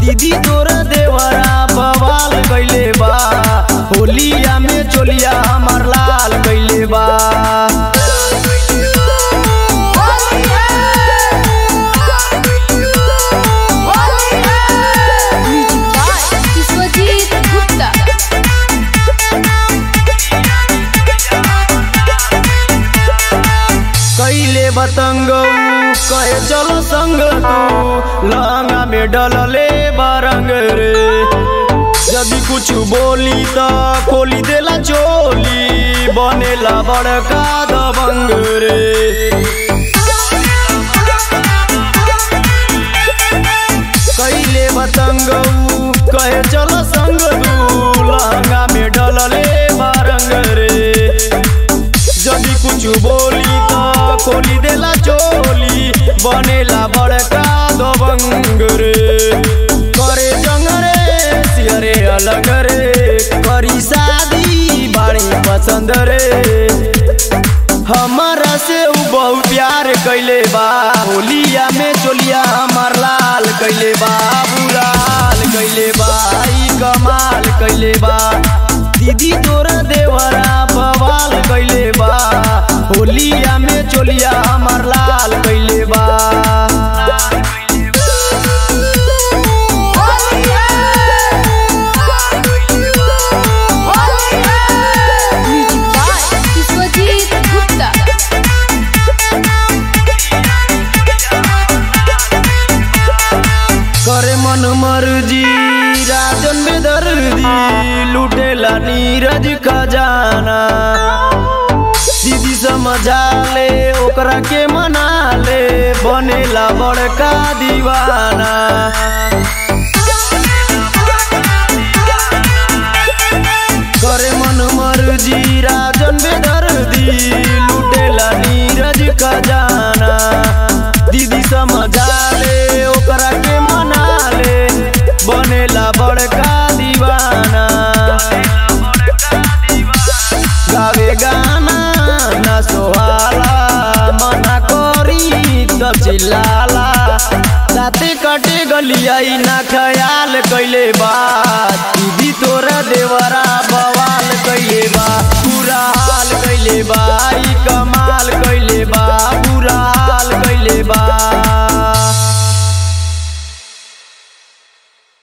दीदी तोरा देवरा बवाल कइले बा होलिया में चोलिया हमार लाल कइले बा म्यूजिक बाय विश्वजीत गुप्ता कैले बतंग कहे चलो संग तू लहंगा में डलले बारंग रे यदि कुछ बोली त खोली देला चोली बनेला बड़का दबंग रे कैले बतंग कहे चलो संग तू लहंगा में डलले बारंग रे जदि कुछ बोली त खोली देला चोली बनेला बड़का दबंग रे करे जंग रे सियरे अलग रे करी शादी बाड़ी पसंद रे हमारा से उ बहुत प्यार कैले बा होलिया में चोलिया हमार लाल कैले बा बुलाल कैले बा ई कमाल कैले बा दीदी तोरा देवरा बवाल कैले बा होलिया में चोलिया हमार लाल कैले बा म्यूजिक बाय विश्वजीत गुप्ता करे मन मर्जी राजन बेदर्दी लुटेला नीरज खजाना दीदी समझा ले ओकरा के मना ले बनेला बड़का दीवाना करे मन मर्जी राजन बेदर्दी लुटेला नीरज खजाना दीदी समझा ले ओकरा के मना ले बनेला बड़का दीवाना गावे गाना ना सोहाला मना करी तब चिल्लाला साथे कटे गलिया ना ख्याल कैले बात दीदी तोरा देवरा